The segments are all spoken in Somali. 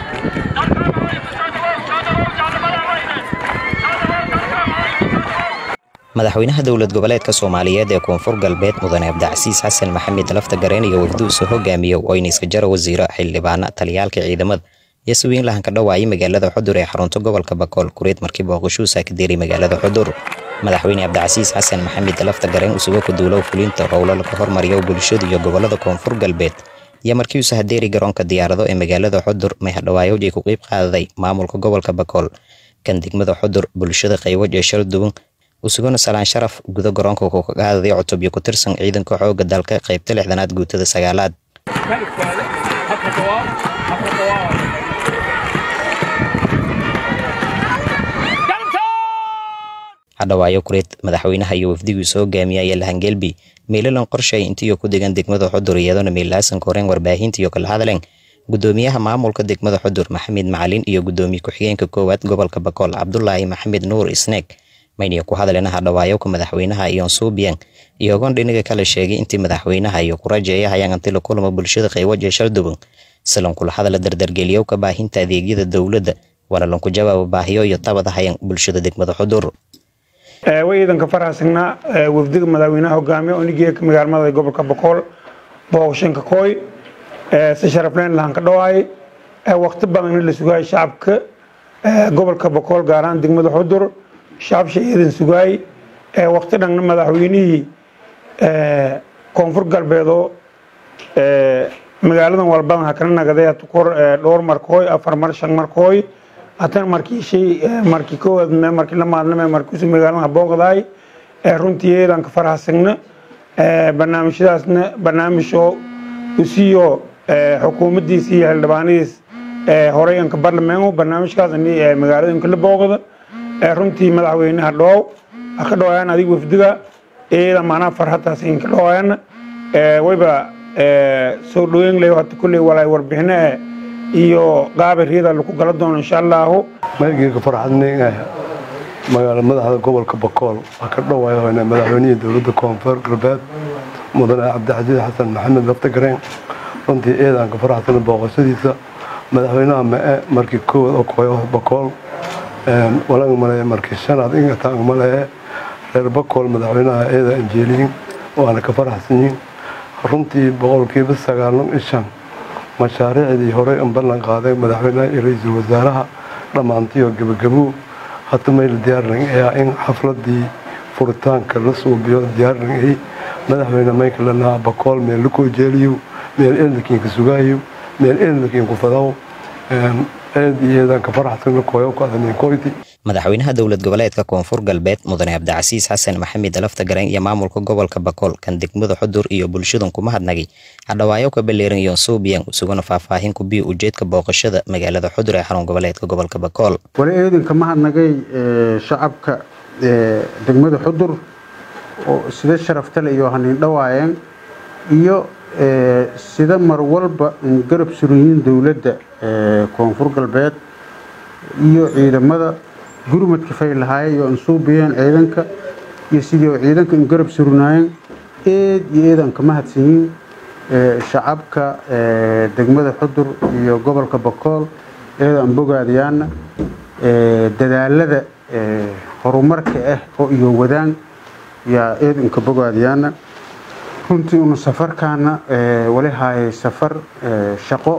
madaxweynaha dowlad goboleedka soomaaliyeed ee koonfur galbeed mudane abdicasiis xasan maxamed lafta gareen iyo wafduusa hogaamiye oyniska jara wasiiro xildhibaana taliyaalka ciidamada iyo siwiin lahanka dhawaayay magaalada xudur ee xarunta gobolka bakool kureed markii booqashuusa ka diiray magaalada xudur madaxweyne cabdicasiis xasan maxamed lafta gareen usugo ku duulow fulinta howlo laga hormariyo bulshada iyo gobolada koonfur galbeed iyo markii uu hadeeri garoonka diyaarado ee magaalada xudur may hadhawaayowj ay ku qeyb qaadaday maamulka gobolka bakool kan degmada xudur bulshada qaywaj ee shal duwan usugona salaan sharaf gudo garoonka ku ka qaadaday cutubyo ku tirsan ciidanka xooga dalka qaybta lixdanaad guutada sagaalaad hadhawaayo kureed madaxweynaha iyo wafdigiisu hogaamiya ayaa lahangelbi meelalan qorshay intiiyo ku degan degmada xudur iyadoona meelaasan koreen warbaahinta iyo kala hadleen gudoomiyaha maamulka degmada xudur maxamed macalin iyo gudoomiye ku-xigeenka koowaad gobolka bakool cabdulaahi maxamed nuur isneeg mayniyo ku hadleen hadhawaayowka madaxweynaha iyo suubiyan iyogoon dhinaga kala sheegay intii madaxweynaha iyo kurajeeyahayaan anti la kulamo bulshada qaywaje shalduban silan kula hadala dardargeliyowka baahinta adeegyada dowladda waana lanku jawaabo baahiyo iyo tabadahayan bulshada degmada xudur way ciidanka faraxsanaa wafdiga madaxweynaha hogaamiya onigeeka magaalmada gobolka boqol booqashanka kooy si sharafleen lahan ka dhawaay waqti badanna la sugaayay shacabka gobolka boqol gaar ahaan degmada xudur shacabsha ciidan sugaay waqti dhanna madaxweynihii koonfur galbeedoo magaaladan walbadan ha kala nagaday kor dhowr markooy afar mar shan markooy hatan markii shay markii koowaad markii la maadname markiisu magaalada booqdaay runtii eedan ka faraxsagna barnaamijyadaasna barnaamijoo usiiyo xukuumaddiisa iyo xildhibaanadiis horeyanka barlameeno barnaamijkaas magaalooyinka la booqda runtii madaxweynaha dhoow ha ka dhawaayaan adig wafdiga eeda macnaha farhataas inka dhawaayaan wayba soo dhaweyn leh hata kulley walaay warbixino eh iyo qaabiriyada lagu gala doono insha allahu maygeyga farxadnay magaala madaxda gobolka bakool waa ka dhawaayo madaxweynihii dowladda koonfur galbeed mudane cabdicasiis xasan maxamed laftagareen runtii eedaanka faraxsana booqashadiisa madaxweynaha mae markii koowaad oo koyo bakool walang maleeye markii shanaad ingatang maleeye reer bakool madaxweynaha eeda anjeeliyin waana ka faraxsan yihin runtii boqolkiiba sagaalan ishan mashaariicdii horey an ballan qaaday madaxweynaha iyo ra-iisul wasaaraha dhammaantiyo gebagabuu hata mayla diyaarnay in xafladii furitaanka la suubiyo diyaarnay madaxweyne maykalanaha bakool meel lakoo jeeliyo meel eeldakiinka sugaayo meel eeldakiinku fadaw eed iyo eedanka faraxsan kooyowka adaniinkoyti madaxweynaha dowlad goboleedka koonfur galbeed mudane cabdicasiis xasan maxamed laftagareen iyo maamulka gobolka bakool kan degmada xudur iyo bulshadan kuma hadnagay hadhawaayo ka baleeran iyo suubiyan isuguna faahfaahin ku biyo ujeedka booqashada magaalada xudur ee xarun goboleedka gobolka bakool wali eedanka ma hadnagay shacabka degmada xudur oo sida sharaftale iyo haniin dhawaayeen iyo sida mar walba garab suranyiin dowladda koonfur galbeed iyo ciidamada gurmadka fay lahaayeen iyo ansuubiyeen ciidanka iyo sidii ciidanka in garab surnaayeen eed iyo eedanka mahadsanyiin shacabka degmada xudur iyo gobolka bakool eedan bogaadayaana dadaalada horumarka ah oo iyo wadaan yaa eedanka bogaadayaana runtii unu safarkaana wali haayay safar shaqo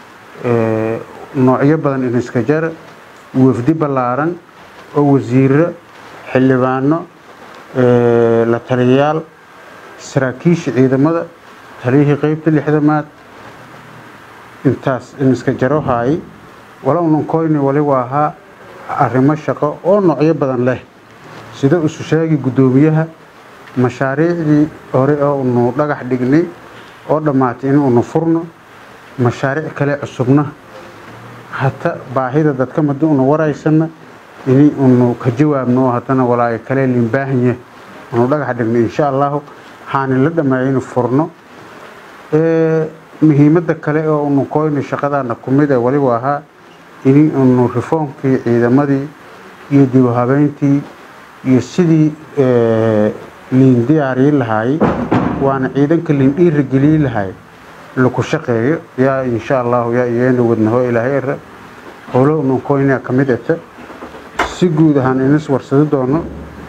noocyo badan in iska jara wafdi ballaaran oo wasiiro xildhibaano la taliyayaal saraakiisha ciidamada taliyihii qeybta lixdamaad intaas in iska jaro haayay wala unan koyni wali waa ahaa arrimo shaqo oo noocyo badan leh sida isu sheegi guddoomiyaha mashaariicdii hore oo unu dhagax dhignay oo dhammaatay in unu furno mashaariic kale cusubna hata baahida dadka madi unu waraysana ini unu ka jawaabno haddana walaayo kale liinbaahanye unu dhagax dhignay insha allahu waxaani la dhammeeyay inu furno muhiimadda kale oo unu koyno shaqadaana ku mid ee waliba ahaa ini unu rifoomkii ciidamadii iyo dib u habeyntii iyo sidii liin diyaariyi lahaayey waana ciidanka liin dhiirigeliyi lahaay laku shaqeeyo yaa insha allahu yaa iyeena wadnaho ilaahay era howlo ununkoynaa ka mid ata si guud ahaan inas warsado doono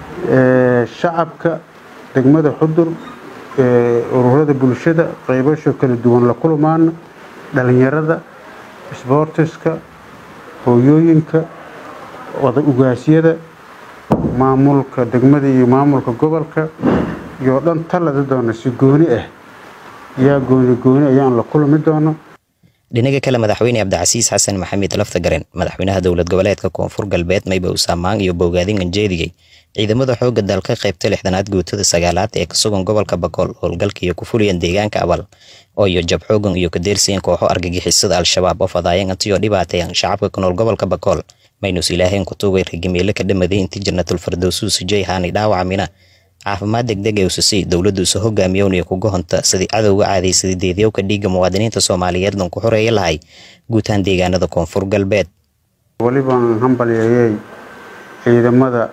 shacabka degmada xudur ururada bulshada qaybasho kala duwan la kulmaana dhalinyarada sboortiska hooyooyinka wada ugaasyada maamulka degmada iyo maamulka gobolka iyo dhan talada doona si gooni ah yaa gooni gooni ayaan la kulmi doono dhinaga kale madaxweyne cabdicasiis xasan maxamed laftagaren madaxweynaha dowlad goboleedka koonfur galbeed mayba usaamaan iyo bowgaadin anjeedigay ciidamada xoogga dalka qaybta lixdanaad guutada sagaalaad ee kasugan gobolka bakool howlgalka iyo ku fuliyeen deegaanka abal oo iyo jab xoogan iyo kadeersiyan kooxo argagixisada al-shabaab oo fadaayan antiyoo dhibaateyan shacabka ku nool gobolka bakool maynus ilaaheen ku tuugay ragimeele ka dhamaday intii jannatul fardowsu sujay haani dhaawacmina caafimaad degdeg ee usasi dowladdu isu hogaamiyownaya kuga honta sidii cadowga caadaysaday deedyowka dhiigga muwaadiniinta soomaaliyeed lan ku xoreeya lahay guutaan deegaanada koonfur galbeed welibaan hambalyeeyey ciidamada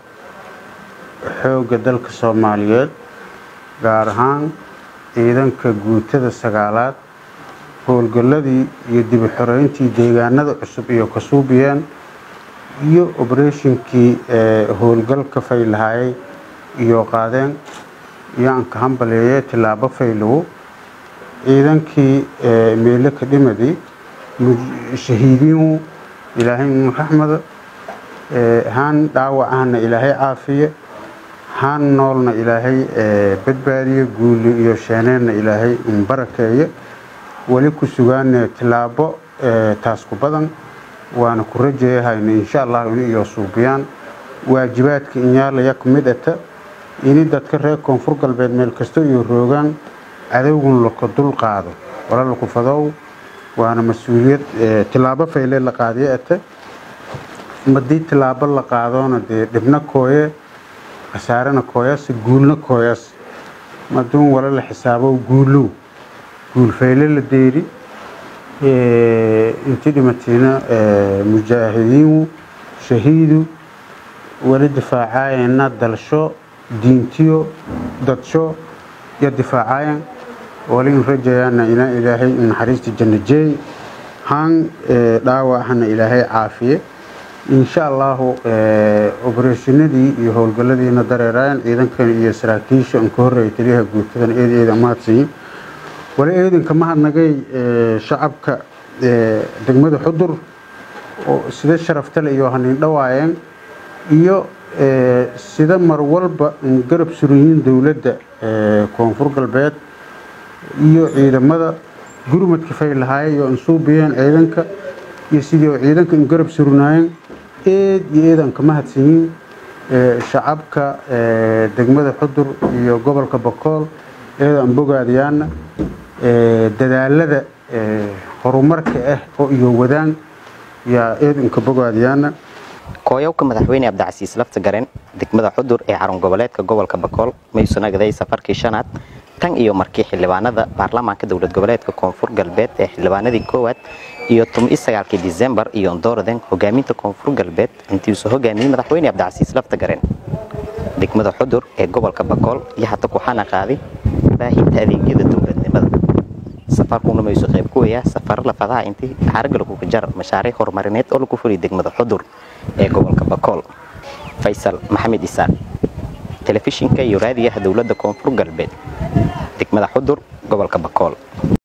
xoogga dalka soomaaliyeed gaar ahaan ciidanka guutada sagaalaad howlgalladii iyo dibi xoreyntii deegaanada cusub iyo kasuubiyeen iyo obereshinkii howlgalka faylahaayay iyo qaadeen yaanka hambaleeye tilaabo faylowo ciidankii meele ka dhimadii shahiidiinu ilaahay raxmada haan dhaawacahana ilaahay caafiye haan noolna ilaahay badbaadiye guuli iyo sheeneenna ilaahay barakeeye weli ku sugaane tilaabo taas ku badan waana ku rajeeyahayna insha allahu in iyo suubiyaan waajibaadka inyaalaya ka mid ata ini dadka reer koonfur galbeed meel kasta iyo roogaan cadowgun laka dul qaado wala laku fadow waana mas-uuliyad tilaabo fayle la qaadiyo ata madii tilaabo la qaadoona dee dhibna kooye khasaarena kooyas guulna kooyas maduun wala la xisaabo guulow guul fayle la deeri intii dhimatiina mujaahidiinu shahiidu wali difaacayena dalsho diintiyo dadsho iyo difaacayan wali in rajayaana ina ilaahay naxariista janno jeey haan dhaawacana ilaahay caafiye insha allahu obereshinadii iyo howlgaladiina dareeraayan ciidankan iyo saraakiisha an ka horreeya taliyaha guutadan eed eeda mahadsiyin wali eedanka mahadnagay shacabka degmada xudur oo sida sharaftale iyo haniin dhawaayeen iyo sida mar walba garab suranyiin dowladda koonfur galbeed iyo ciidamada gurmadka faylahaaya iyo ansuubiyeen ciidanka iyo sidii oo ciidanka in garab surnaayeen eed iyo eedan ka mahadsanyiin shacabka degmada xudur iyo gobolka bakool eedan bogaadayaana dadaalada horumarka ah oo iyo wadaan yaa eedanka bogaadayaana kooyowka madaxweyne cabdicasiis lafta garen degmada xudur ee xarun goboleedka gobolka bakool mayuusan agaday safarkii shanaad tan iyo markii xildhibaanada baarlamaanka dowlad goboleedka koonfur galbeed ee xildhibaanadii koowaad iyo toban sagaalkii disembar iyo ondooraden hogaaminta koonfur galbeed intiiuusa hogaamiyey madaxweyne cabdicasiis lafta garen degmada xudur ee gobolka bakool iyo hata kuxana qaaday baahinta adeegyada dowladnimada safarkuna mayuusa qayb ku weyaa safaro lafadaha intii xaragga laguga jar mashaariic horumarineed oo lagu fuliyay degmada xudur ee gobolka bakool faysal maxamed isaaq telefishinka iyo raadiyaha dowladda koonfur galbeed degmada xudur gobolka bakool